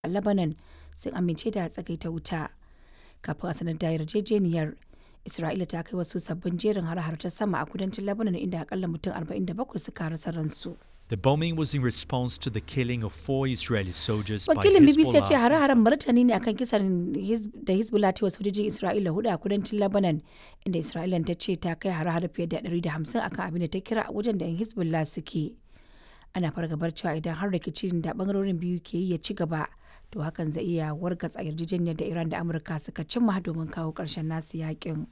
a Lebanon sun amince da tsagaita wuta. Kafin a sanar da yarjejeniyar, Isra'ila ta kai wasu sabbin jerin hare-hare ta sama a kudancin Lebanon inda akalla mutum 47 suka rasa ransu. The bombing was in response to the killing of four Israeli soldiers by Wakilin BBC ya ce Hezbollah. hare-haren martani ne akan kisan Hiz- da Hezbollah ta wa sojojin Isra'ila hudu a kudancin Lebanon, inda Isra'ila ta ce ta kai hare-hare fiye da 150 akan abin da ta kira a wajen da 'yan Hezbollah suke. Ana fargabar cewa idan har rikicin da bangarorin biyu ke yi ya ci gaba, to hakan zai iya wargatsa yarjejeniyar da Iran da Amurka suka cimma domin kawo ƙarshen nasu yakin.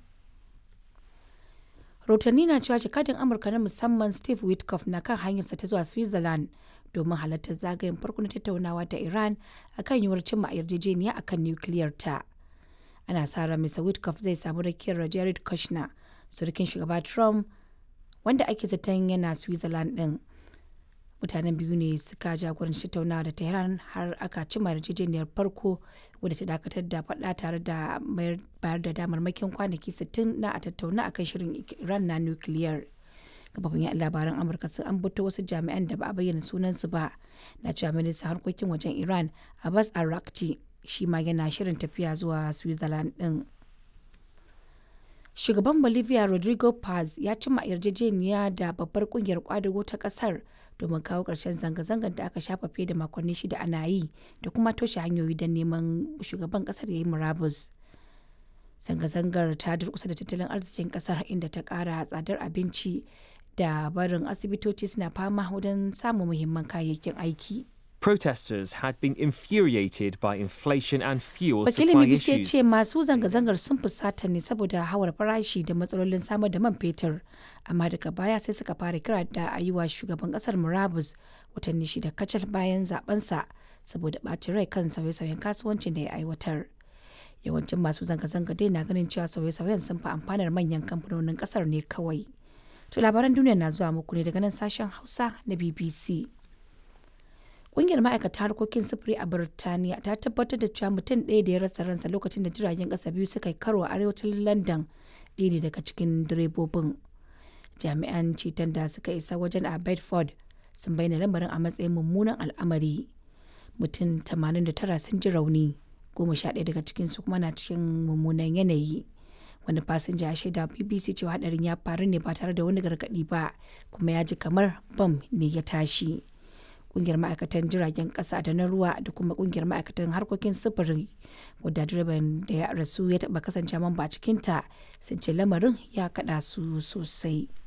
rahotanni na cewa jakadin amurka na musamman steve witkoff na kan hanyarsa ta zuwa switzerland domin halartar zagayen farko na tattaunawa da iran akan yiwuwar cimma yarjejeniya akan nukiliyar ta ana sa ran mr witkoff zai samu rakiyar jared kushner surukin shugaba trump wanda ake zaton yana switzerland din mutanen biyu ne suka jagoranci tattaunawa da tehran har aka cimma yarjejeniyar farko wadda ta dakatar da faɗa tare da mayar- bayar da damarmakin kwanaki 60 na a tattauna akan shirin iran na nukiliyar kafafin yan labaran amurka sun ambato wasu jami'an da ba a bayyana sunansu ba na cewa ministan harkokin wajen iran abbas arakci shi ma yana shirin tafiya zuwa switzerland din shugaban bolivia rodrigo paz ya cimma yarjejeniya da babbar kungiyar kwadago ta kasar domin kawo ƙarshen zanga-zangar da aka shafa fiye da makonni shida ana yi da kuma toshe hanyoyi don neman shugaban kasar ya yi murabus zanga-zangar ta durkusa da tattalin arzikin kasar inda ta kara tsadar abinci da barin asibitoci suna fama wajen samun muhimman kayayyakin aiki Protesters had been infuriated by inflation and fuel wakilin supply bbc ya issues. ce masu zanga-zangar sun fusata ne saboda hawar farashi da matsalolin samar da man fetur amma daga baya sai suka fara kira da a yi wa shugaban kasar murabus watanni shida kacal bayan zabensa saboda ɓacin rai kan sauye-sauyen kasuwancin da ya aiwatar yawancin masu zanga-zanga dai na ganin cewa sauye-sauyen sun fi amfanar manyan kamfanonin kasar ne kawai to labaran duniya na zuwa muku ne daga nan sashen hausa na bbc Ƙungiyar ma'aikata harkokin sufuri a Birtaniya ta tabbatar da cewa mutum ɗaya da ya rasa ransa lokacin da jiragen ƙasa biyu suka yi karo a arewacin London ɗaya ne daga cikin direbobin. Jami'an ceton da suka isa wajen a Bedford sun bayyana lamarin a matsayin mummunan al'amari. Mutum 89 sun ji rauni, goma sha ɗaya daga cikinsu kuma na cikin mummunan yanayi. Wani fasinja ya shaida wa BBC cewa hadarin ya faru ne ba tare da wani gargaɗi ba, kuma ya ji kamar bam ne ya tashi. kungiyar ma'aikatan jiragen kasa da na ruwa da kuma kungiyar ma'aikatan harkokin sufuri wadda direban da ya rasu ya taba kasance mamba a cikinta sun ce lamarin ya kada su sosai